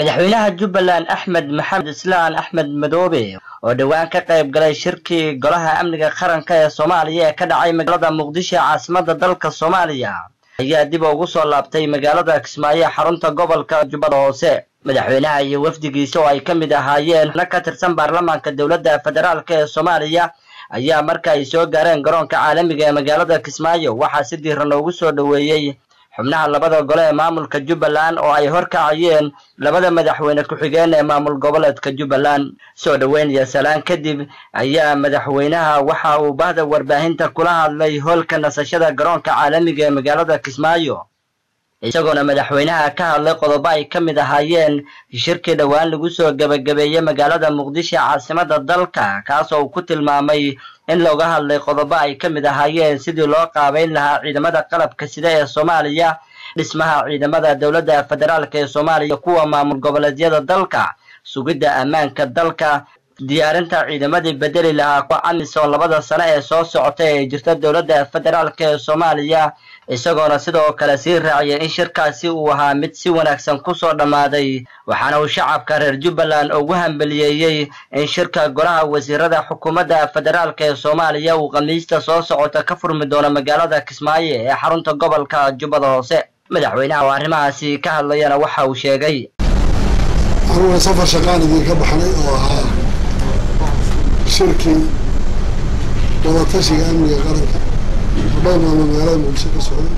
madaxweynaha jubbaland axmed maxamed islaan axmed madoobe oo dhowaan ka qayb galay shirkii golaha amniga qaranka ee soomaaliya ee ka dhacay magaalada muqdisho ee caasimada dalka soomaaliya ayaa dib ugu soo laabtay magaalada kismaayo ee xarunta gobolka jubbada hoose madaxweynaha iyo wafdigiisa oo ay ka mid ahaayeen na ka tirsan baarlamaanka dowladda federaalk ee soomaaliya ayaa marka ay soo gaareen garoonka caalamiga ee magaalada kismaayo waxaa si diiran loogu soo dhoweeyey xubnaha labada gole ee maamulka jubbaland oo ay horkacayeen labada madaxweyne ku-xigeen ee maamul goboleedka jubbaland soo dhoweyn iyo salaan kadib ayaa madaxweynaha waxa uu bahda warbaahinta kula hadlay hoolka nasashada garoonka caalamiga ee magaalada kismaayo isagoona madaxweynaha ka hadlay qodobo ay ka mid ahaayeen shirkii dhowaan lagu soo gebagabeeyey magaalada muqdisho ee caasimada dalka kaasoo uu ku tilmaamay in looga hadlay qodobo ay ka mid ahaayeen sidii loo qaabeyn lahaa ciidamada qalabka sida ee soomaaliya dhismaha ciidamada dowladda federaalk ee soomaaliya kuwa maamul goboleedyada dalka sugidda ammaanka dalka diyaarinta ciidamadii bedeli lahaa kuwa amisom labada sano ee soo socota ee jirta dowladda federaalk ee soomaaliya isagoona sidoo kale sii raaciyay in shirkaasi uu ahaa mid si wanaagsan kusoo dhammaaday waxaana uu shacabka reer jubbaland ugu hambaliyeeyey in shirka golaha wasiirada xukuumadda federaalk ee soomaaliya uu khamiista soo socota ka furmi doono magaalada kismaayo ee xarunta gobolka jubbada hoose madaxweynaha oo arrimahaasi ka hadlayana waxa uu sheegay anuguna safar shaqaan idinka baxnay oo ahaa shirkii wadatashiga amniga qaranka labada maamul magaalada muqdisho ka socday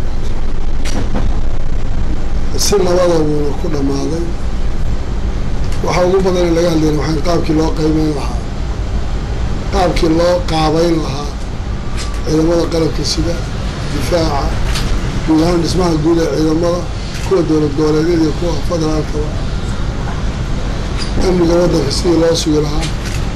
si labada wuuna ku dhammaaday waxaa ugu badan in laga hadlayna waxaa qaabkii loo qaybeyn lahaa qaabkii loo qaabeyn lahaa ciidamada qalabka sida difaaca guud ahaan dhismaha guud ee ciidamada kuwa dowlad goboleedyada iyo kuwa federaalkaba amniga waddanka sidii loo sugi lahaa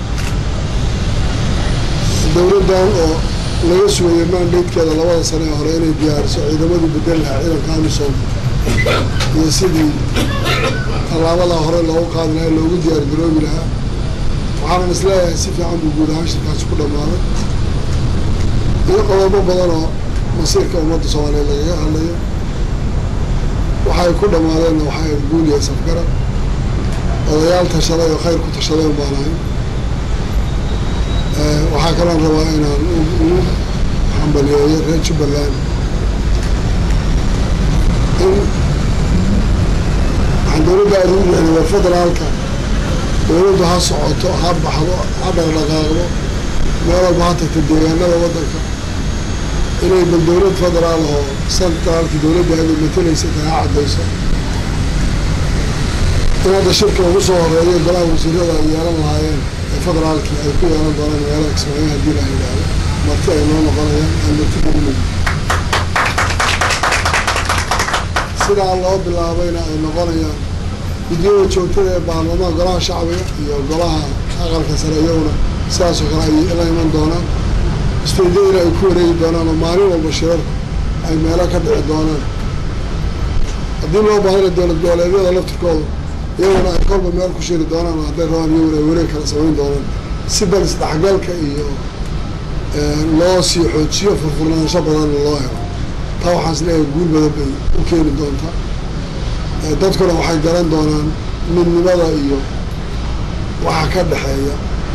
dowladdan oo laga sugayay mandatekeeda labada sane ee hore inay diyaariso ciidamadii bedeli lahaa ciidanka amisom iyo sidii tallaabadaa hore loogu qaadi lahaa loogu diyaar garoobi lahaa waxaanan isleeyahay si fiican buu guud ahaan shirkaasi ku dhammaaday iyo qodobo badan oo masiirka ummadda soomaaliyeed lagaga hadlayo waxay ku dhammaadeenna waxay guuliya safgarad odayaal tashaday oo khayr ku tashadeen baan ahay waxaa kaloon rabaa inaan ugu hambaliyeeyo reer jubbaland in waxaan dowladda aada ugu rixnay war federaalka dowladdu ha socoto ha baxdo ha dhaqdhaqaaqdo meel walba ha tagta deegaanada waddanka inay bal dowlad federaal oo centraalki dowladda aada matalaysa tahay ha caddayso in hadda shirka ugu soo horeeyo golaha wasiirada ay yeelan lahaayeen ee federaalkii ay ku yeelan doonaan magaalada kismaayo haddii la yidhaahdo marti ay noo noqonayaan aan marti gelinay sidaa loo bilaabayna ay noqonayaan guddiyada joogtada ee baarlamaan golaha shacbiga iyo golaha aqalka sare iyaguna sidaasoo kale ay la iman doonaan isteedyadina ay ku wareegi doonaan oo maalin walba shirarku ay meelo ka dhici doonaan haddii loo baahana dowlad goboleedyada laftirkooda iyaguna ay kolba meel ku shiri doonaan hadday rabaan iyaguna ay wareeg kala samayn doonaan si bal isdhexgalka iyo loo sii xoojiyo furfurnaansho badanna loo helo taa waxaan isleeyahay guul badan bay u keeni doontaa dadkuna waxay garan doonaan midnimada iyo waxa ka dhexeeya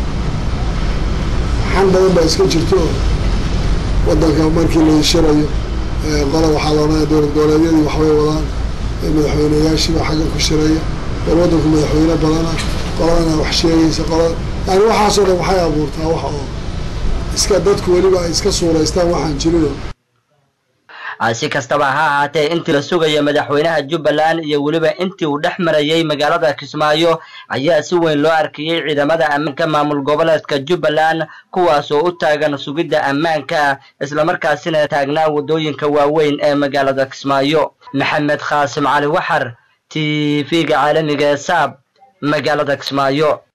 xan badan baa iska jirto oo waddanka markii la shirayo qola waxaa loodhanaya dowlad goboleedyadii waxbay wadaan madaxweyneyaashiiba xagga ku shiraya bal waddanku madaxweyne badana qoladana wax sheegaysa qolada yani waxaasoo dhan waxay abuurtaa wax oo iska dadku weliba ay iska suuraystaan waxaan jirino si kastaba ha ahaatee intii la sugaya madaxweynaha jubbaland iyo weliba intii uu dhex marayey magaalada kismaayo ayaa si weyn loo arkayey ciidamada ammaanka maamul goboleedka jubbaland kuwaas oo u taagan sugidda ammaanka islamarkaasina taagnaa waddooyinka waaweyn ee magaalada kismaayo maxamed khaasim cali waxar t v-ga caalamiga ee saab magaalada kismaayo